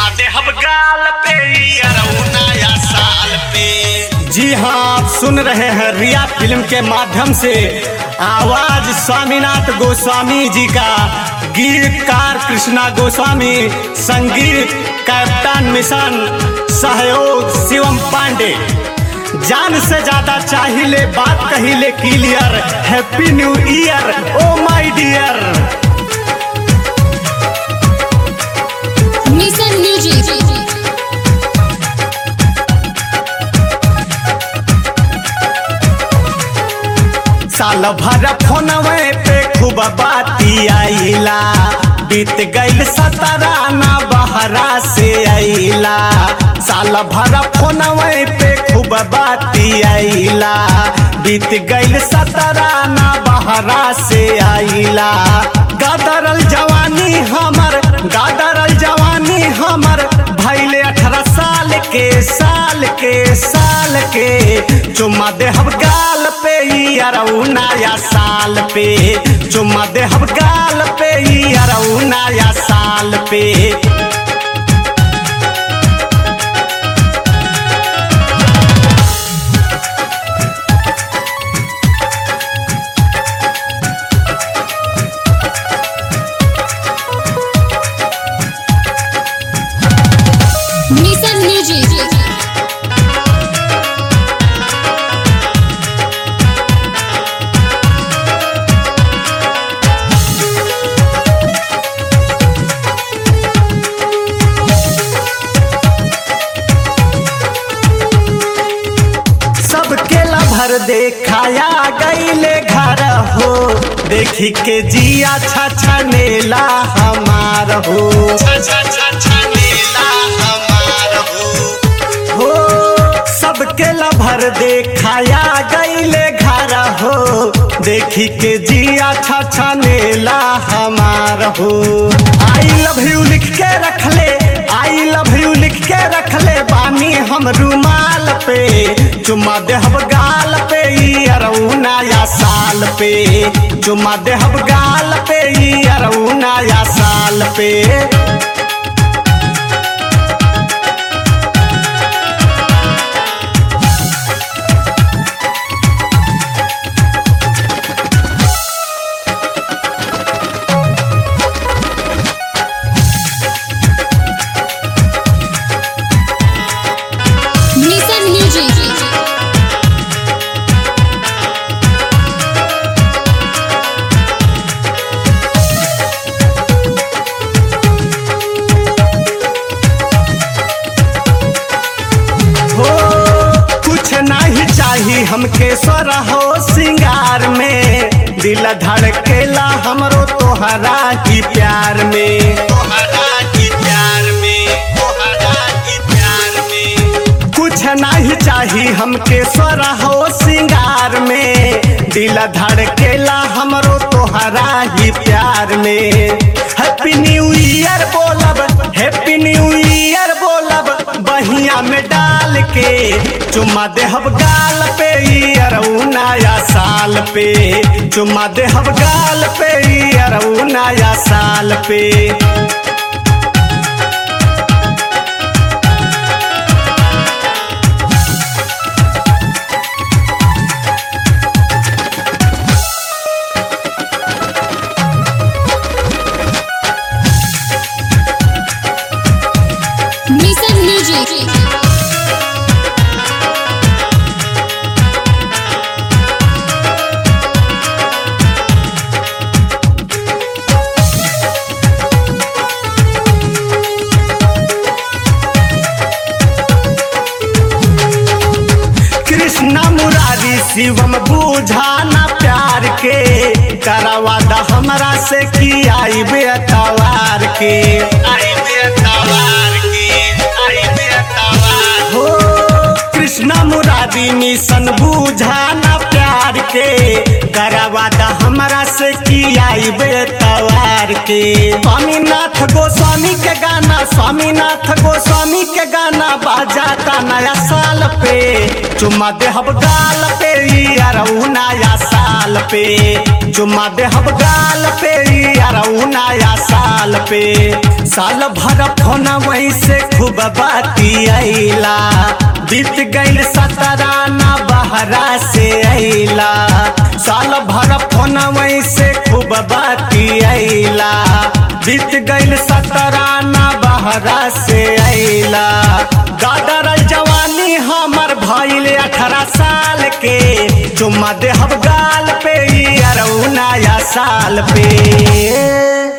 चुमा दे हम गाल पे अरऊ नया साल पे जी हाँ आप सुन रहे हैं रिया फिल्म के माध्यम से आवाज स्वामीनाथ गोस्वामी जी का गीतकार कृष्णा गोस्वामी संगीत कैप्टन मिशन सहयोग शिवम पांडे जान से ज्यादा चाहिए बात कहिले clear happy new year oh my dear mission music साल भर फोनवे पे खूब बाती आईला बीत गईल सतराना बहरा से आईला साल भर फोनवे पे खूब बाती आईला बीत गईल सतराना बहरा से आईला गादरल जवानी हमर गादरल जवानी हमर भैले अठारह साल के साल के साल के चुम्मा दे हम गाल पे ई अरऊ नया साल पे चुम्मा दे हम गाल पे ई अरऊ नया साल पे मिशन म्यूजिक सबके लभर देखाया गईले घर हो देखी के जिया छछनेला हमार हो छ छ छ छ नीला हमार हो हो सबके लभर देखाया गईले घर हो देखी के जिया छछनेला हमार हो आई लव यू लिख के रख ले आई लव यू लिख के रख ले बानी हम रुमाल पे चुम्मा देहब गाल पे ई अरऊ नया साल पे चुम्मा देहब गाल पे ई अरऊ नया साल पे मिशन म्यूजिक हो कुछ नहीं चाहिए हमके स्वर हो सिंगार में दिल धड़केला हमरो तोहरा की प्यार में तोहरा की प्यार में तोहरा की प्यार में कुछ नहीं चाहिए हमके स्वर हो सिंगार में दिल धड़केला हमरो तोहरा ही प्यार में हैप्पी न्यू ईयर बोलब हैप्पी न्यू ईयर बोलब बहिया में डाल के चुम्मा देहब गाल पे ई अरऊ नया साल पे चुम्मा देहब गाल पे ई अरऊ नया साल पे मिशन म्यूजिक कृष्ण मुरारी शिवम बूझाना प्यार के करवा द हमरा से की आई बेतवार के आई बेतवार की आई बेतवार हो कृष्ण मुरारी मिशन बूझाना प्यार के करवा द हमरा से की आई बेतवार के स्वामीनाथ गोस्वामी के गाना स्वामीनाथ गोस्वामी के गाना बाजाता नया साल पे चुम्मा देहब गाल पे ई अरऊ नया साल साल पे जुम्मा देहब गाल पे यारऊ नया साल पे साल भर फोन वहीं से खूब बाती आइला बीत गइल सतरा ना बहरा से आइला साल भर फोन वहीं से खूब बाती आइला बीत गइल सतरा ना बहरा से आइला गादरल जवानी हमर भइल अठारह साल के चुम्मा देहब गाल पे यारऊ नया साल पे